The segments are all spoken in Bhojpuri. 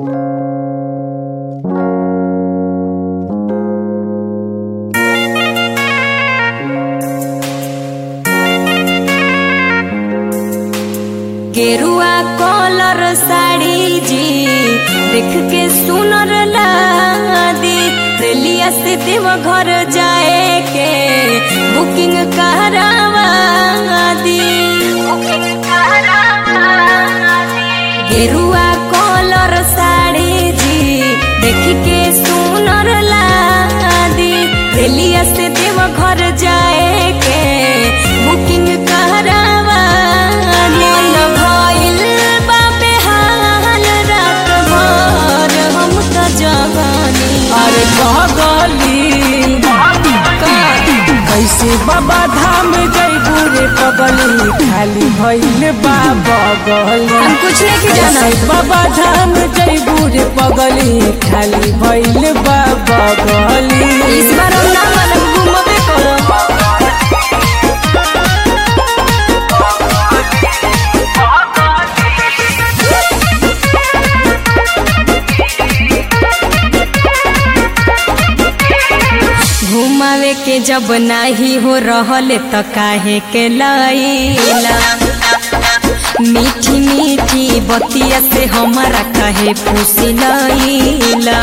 गेरुआ कलर साड़ी जी देख के सुनर लादी रेलिया से देव घर जाए के बुकिंग करावा दी गेरुआ कलर साड़ी जी देख के सुनर लादी रेलिया से देव घर जाए के बुकिंग करावा मन भइल बा बेहाल रात भर हम त जवानी अरे पगली कैसे बाबा धाम जैबू रे पगली खाली भइल बा बगली हम कुछ नहीं जाना कैसे बाबा धाम जैबू रे पगली खाली भइल बा बगली इस बार हम ना मानब घूमबे करब घुमावे के जब नाही हो रहल त काहे के लैला मीठी मीठी बतिया से हमारा काहे फूसी लैला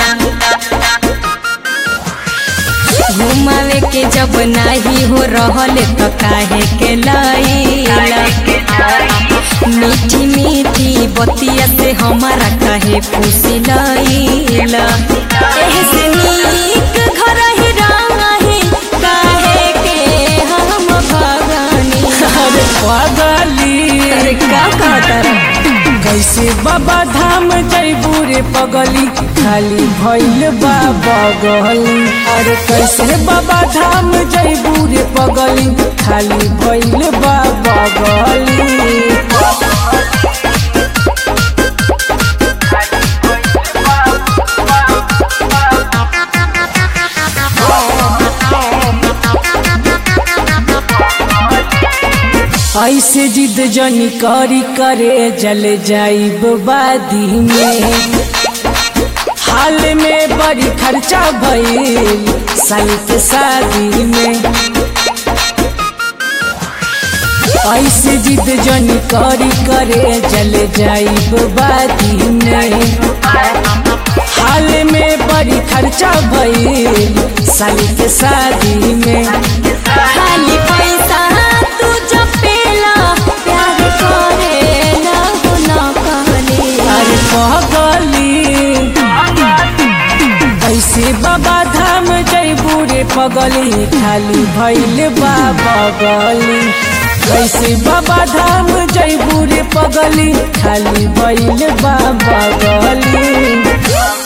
घुमावे के जब नाही हो रहल त काहे के लैला मीठी मीठी बतिया से हमारा काहे फूसी लैला एही से नीक घर ही रही काहे के हम भगानी अरे पगली अरे का कहता रे? कैसे बाबा धाम जैबू रे पगली खाली भइल बा बगली अरे कैसे बाबा धाम जैबू रे पगली खाली भइल बा बगली ऐसे जिद जनी करी करे जल जाइब बादी में हाल में बड़ी खर्चा भइल साल के शादी में ऐसे जिद जनी करी करे जल जाइब बादी में हाल में बड़ी खर्चा भइल साल के शादी में खाली पैसा तू जपेला प्यार करे ना हो ना कहले अरे पगली ऐसे बाबा धाम जैबू रे पगली खाली भैल बा बगली कैसे बाबा धाम जैबू रे पगली खाली भैल बा बगली